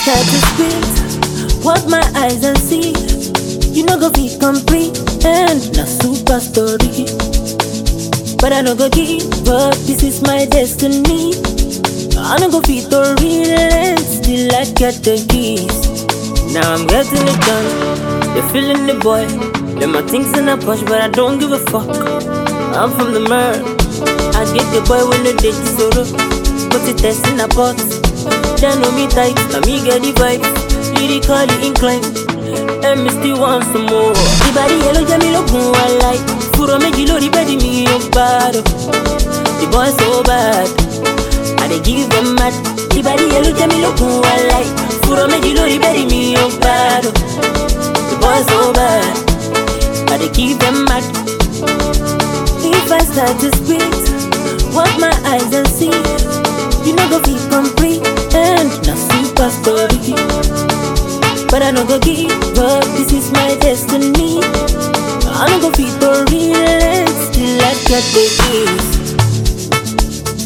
start to spit what my eyes and see. You know go be complete and na super story. But I no go give up. This is my destiny. I no go fit to relent till I get the keys. Now I'm getting it done. They're feeling the boy. Let my things in a push, but I don't give a fuck. I'm from the murk. I get the boy when the date is over. Put it test in a pot. They know me tight, now me get the vibe. Lyrically inclined. And me still want some more. The body yellow, Jamie look who I like. Furo me jilo, the body me up bad. The boy so bad. I dey give them mad. The body yellow, Jamie look who I like. Furo me jilo, the body me up bad. The boy so bad. I dey give them mad. If I start to spit what my eyes and see, you know go be complete and na super story. But I no go give up. This is my destiny. I no go fit to relent till I get the keys.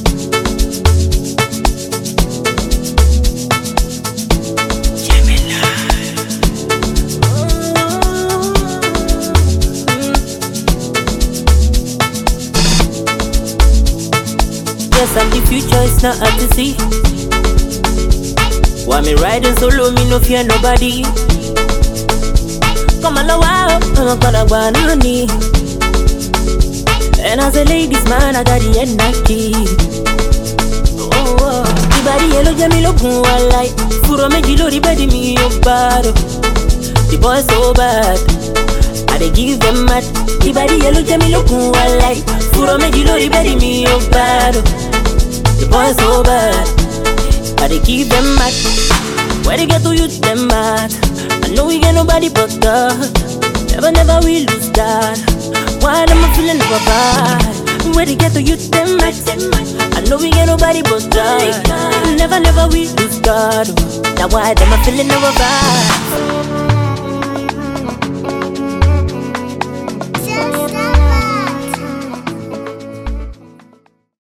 Yes, I'm the future, it's not hard to see. Why me riding solo, me no fear nobody. Come on, wow, I'm a gonna go nani. And as a ladies man, I got the energy. Oh, oh. The body yellow, jammy look who I like. Furo me jilo, the body me up bad. The boy so bad. I dey give them mad. The body yellow, jammy look who I like. Furo me jilo, the body me up bad. The boy so bad. I dey give them mad. Where they get to use them mad. I know we get nobody but God. Never, never we lose that. Why am I feeling never bad? Where they get to use them mad. I know we get nobody but God. Never, never we lose God. Now why am I feeling never bad?